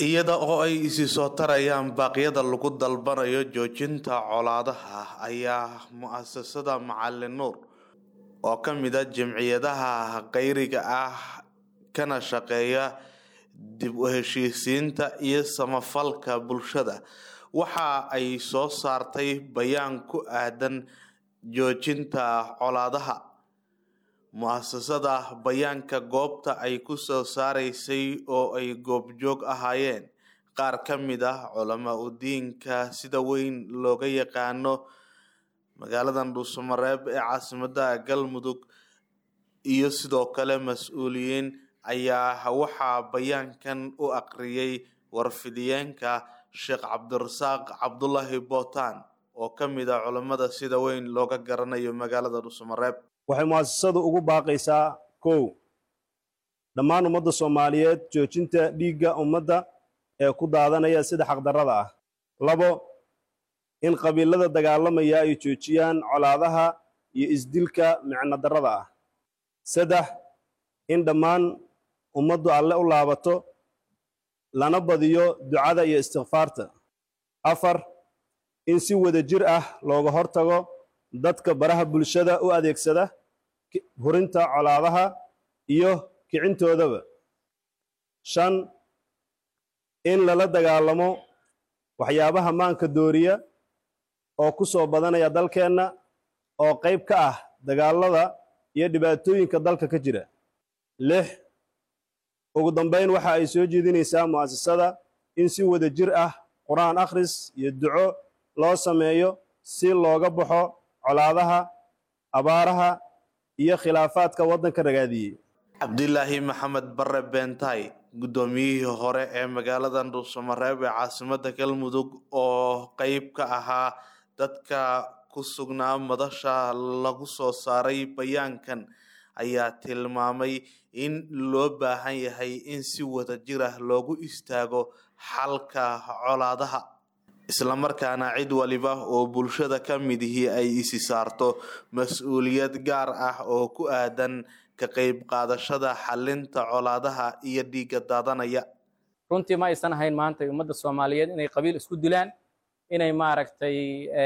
iyada oo ay isi soo tarayaan baaqyada lagu dalbanayo joojinta colaadaha ayaa mu-asasada macalin nuur oo ka mid a jamciyadaha kheyriga ah kana shaqeeya dib u heshiisiinta iyo samafalka bulshada waxa ay soo saartay bayaan ku aadan joojinta colaadaha mu-asasada bayaanka goobta ay ku soo saaraysay oo ay goobjoog ahaayeen qaar ka mid ah culamaa udiinka sida weyn looga yaqaano magaaladan dhuusamareeb ee caasimada galmudug iyo sidoo kale mas-uuliyiin ayaa waxaa bayaankan u aqriyay warfidiyeenka sheekh cabdirasaaq cabdulaahi bootaan oo ka mid ah culammada sida weyn looga garanayo magaalada dhuusamareeb waxay mu'asasadu ugu baaqaysaa kow dhammaan ummadda soomaaliyeed joojinta dhiigga ummadda ee ku daadanaya sida xaqdarrada ah labo in qabiilada dagaalamaya ay joojiyaan colaadaha iyo isdilka micno darrada ah saddex in dhammaan ummaddu alle u laabato lana badiyo ducada iyo istikfaarta afar in si wada jir ah looga hortago dadka baraha bulshada u adeegsada hurinta colaadaha iyo kicintoodaba shan in lala dagaalamo waxyaabaha maanka dooriya oo ku soo badanaya dalkeenna oo qayb ka ah dagaalada iyo dhibaatooyinka dalka ka jira lix ugu dambayn waxa ay soo jeedinaysaa mu'asasada in si wada jir ah qur-aan akhris iyo duco loo sameeyo si looga baxo colaadaha abaaraha iyo khilaafaadka waddanka ragaadiyey cabdilaahi maxamed bare beentay guddoomiyihii hore ee magaaladan dhuusamareeb ee caasimada galmudug oo qeyb ka ahaa dadka ku sugnaa madasha lagu soo saaray bayaankan ayaa tilmaamay in loo baahan yahay in si wada jir ah loogu istaago xalka colaadaha islamarkaana cid waliba oo bulshada ka midihii ay isi saarto mas-uuliyad gaar ah oo ku aadan ka qeyb qaadashada xalinta colaadaha iyo dhiigga daadanaya runtii ma aysan ahayn maanta ummadda soomaaliyeed inay qabiil isku dilaan inay maaragtay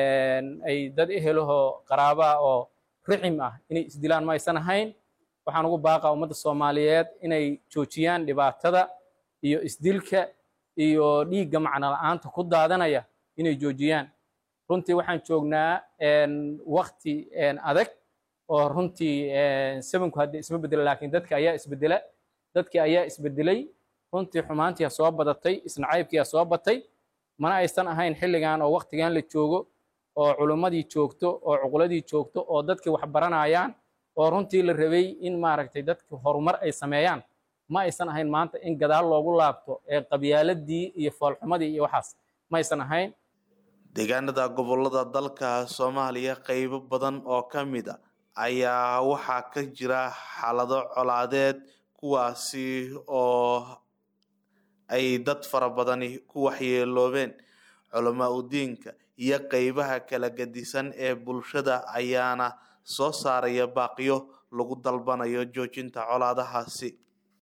ay dad ehelahoo qaraabaa oo rixim ah inay isdilaan ma aysan ahayn waxaan ugu baaqaa ummadda soomaaliyeed inay joojiyaan dhibaatada iyo isdilka iyo dhiigga macno la-aanta ku daadanaya inay joojiyaan runtii waxaan joognaa wakti adag oo runtii sabanku hadda isma bedela laakiin dadka ayaa isbedela dadkii ayaa isbedelay runtii xumaantiia soo badatay isnacaybkiia soo batay mana aysan ahayn xilligan oo waktigan la joogo oo culummadii joogto oo cuquladii joogto oo dadkii wax baranayaan oo runtii la rabay in maaragtay dadki horumar ay sameeyaan ma aysan ahayn maanta in gadaal loogu laabto ee qabyaaladii iyo foolxumadii iyo waxaas ma aysan ahayn deegaanada gobolada dalka soomaaliya qeybo badan oo ka mid a ayaa waxaa ka jira xaalado colaadeed kuwaasi oo ay dad fara badani ku waxyeeloobeen culamaa udiinka iyo qeybaha kala gadisan ee bulshada ayaana soo saaraya baaqyo lagu dalbanayo joojinta colaadahaasi